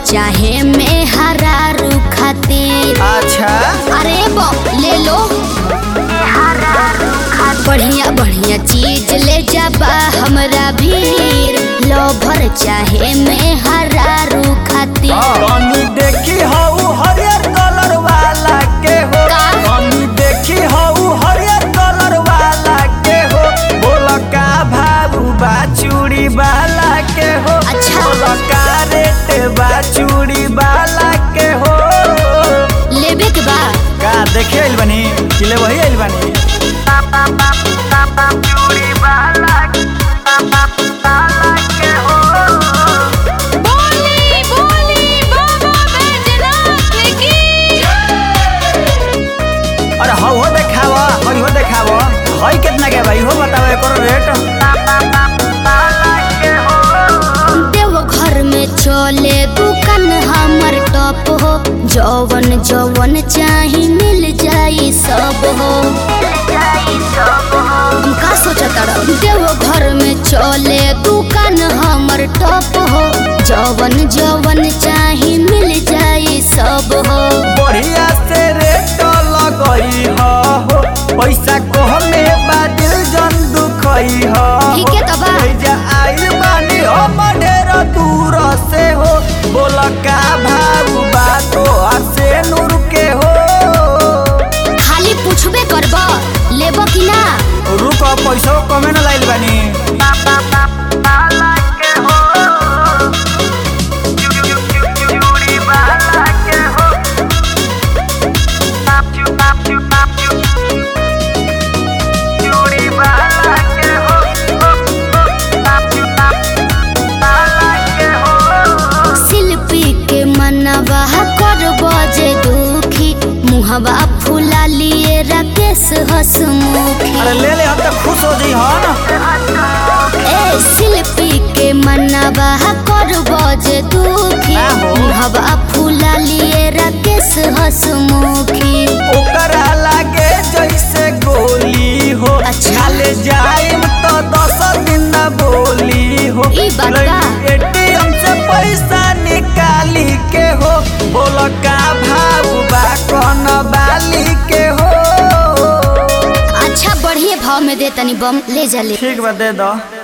चाहे में हरारू खातिर अच्छा अरे बो ले लो बढ़िया बढ़िया चीज ले जाबा हमरा भीर लोभर चाहे में हरारू खातिर तनी देखी हऊ हरियर कलर वाला के हो का? तनी देखी हऊ हरियर कलर वाला के हो बोल का भाऊ बा चूड़ी वाला के हो अच्छा। बोल का रेट बा चूड़ी वाला के हो लेबे के बा का देखे आइल बनी कि ले वही आइल बनी चूड़ी वाला वाला के हो बोली बोली बाबा बैजनाथ की अरे हौ हो देखावा हई हो देखावा हई कितना के भाई हो बताओ एकर रेट देव घर में चले दुकान हमर टॉप हो जवन जवन चाही मिल जाई सब हो हम का सोचता रह देव घर में चले दुकान हमर टॉप हो जवन जवन चाही मिल जाई सब हो बढ़िया से रेट लगई हो पैसा को हमें बादिल जन दुखई हो ठीक है तबा। जा आइल बानी हम ढेर दूर से हो बोल का भाऊ बातो से नूर के हो खाली पूछबे करब लेब कि ना रुक पैसा कमे न लाइल बानी शिल्पी के मनवा कर बजे दुखी मुहवा फुला लिए राकेश हसमुखी अरे ले ले हम तो खुश हो जी हाँ ए शिल्पी के मनवा कर बजे दुखी ना हो। मुहवा फुला लिए राकेश हसमुखी ओकरा लागे जैसे गोली हो अच्छा। खाले जाइम तो दस दिन न बोली हो ई बात बा। एटीएम से पैसा निकाली के हो बोल का भाव बा कौन बाली के हो अच्छा बढ़िया भाव में दे तनी बम ले जा ले ठीक बा दे दो